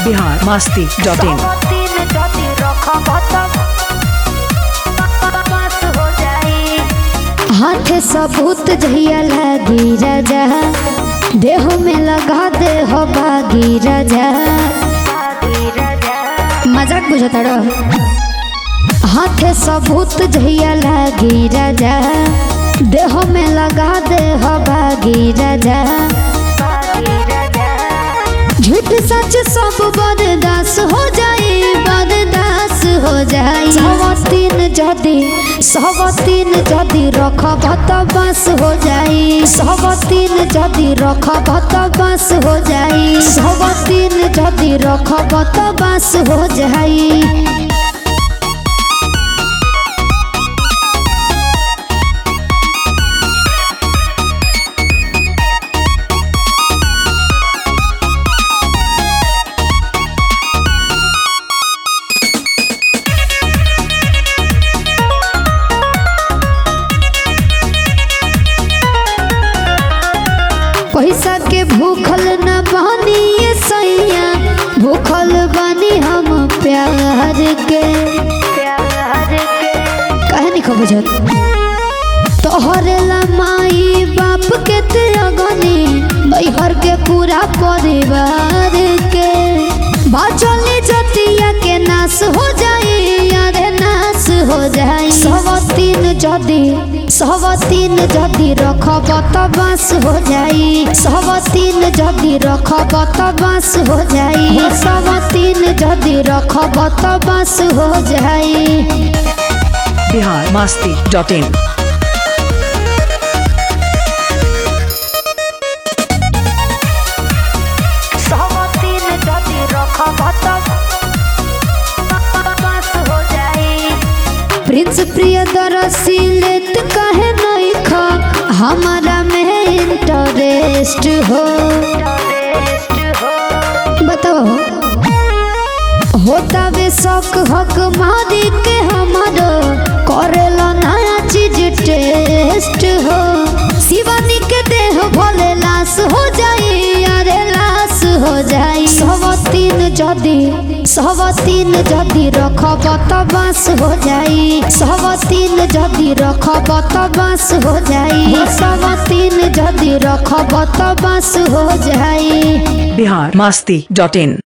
Bihar Masti dot in तीन जति रखब त पास हो जाई हाथ सबूत जहिया लागी राजा देह में लगा दे हो बागी राजा आदि राजा मजाक बुझता रह हाथ सबूत जहिया लागी राजा देह में लगा दे हो बागी राजा आदि राजा झूठ सच सब बर्दास हो जाए बर्दास हो जाए सवतीन जदि सवतीन जदि रखब त बस हो जाए सवतीन जदि रखब त बस हो जाए सवतीन जदि रखब त बस हो जाए पैसा के भूखल न बानी ये सैया भूखल बानी हम प्यार के प्यार के काहे नहीं खो बुझत तोहरे ला माई बाप के त्यागनी बैहर के पूरा परिवार के बाचली जतिया के नाश हो जाए यारे नाश हो जाए सवतीन जदि सवतीन जदि रखब त बास हो जाए सवतीन जदि रखब त बास हो जाए सवतीन जदि रखब त बास हो जाए बिहार मास्ती डॉट इन सब तीन जति रखब त पास हो जाई प्रिंस प्रियदर्शी लेत कहे नहीं खा हमारा में इंटरेस्ट हो रेस्ट हो बताओ होता वे शौक हक मारी के हमारो करेला नया चीज टेस्ट हो शिवानी के देह भोले लाश हो जाए अरे लाश हो जाए सब तीन जदि सब तीन जदि रखब त बास हो जाए सब तीन जदि रखब त बास हो जाए सब तीन जदि रखब त बास हो जाए बिहार मास्ती डॉट इन